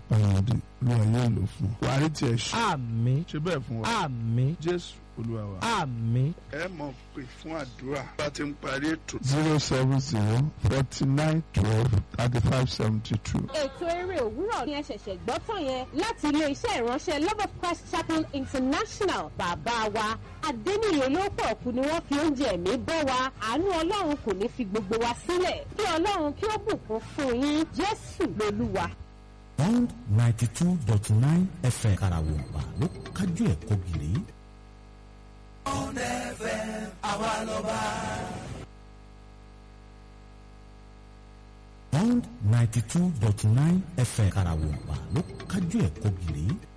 pàyàndì olúwa yóò lò fún ọ. wàá rí tiẹ̀ ṣe àmín ṣe bẹ́ẹ̀ fún wa àmín jésù olúwa wa. àmín ẹ mọ̀ pé fún àdúrà bá ti ń parí ètò. zero seven zero forty nine twelve thirty five seventy two. ètò eré òwúrọ̀ ni ẹ ṣẹ̀ṣẹ̀ gbọ́ tán yẹn láti ilé-iṣẹ́ ìránṣẹ́ love of christ chapel international bàbá wa adẹ́niyè olóòpọ̀ ọ̀kú ni wọ́n fi oúnjẹ ẹ̀mí bọ́ wa àánú ọlọ́run kò ní fi gbogbo wa sílẹ̀ kí ọlọ́run kí ó bùkún fún yín jésù lolúwa. Bond ninety two dot nine FM Karawompa ló kájú ẹ̀kọ́ gírí. Bond ninety two dot nine FM Karawompa ló kájú ẹ̀kọ́ gírí.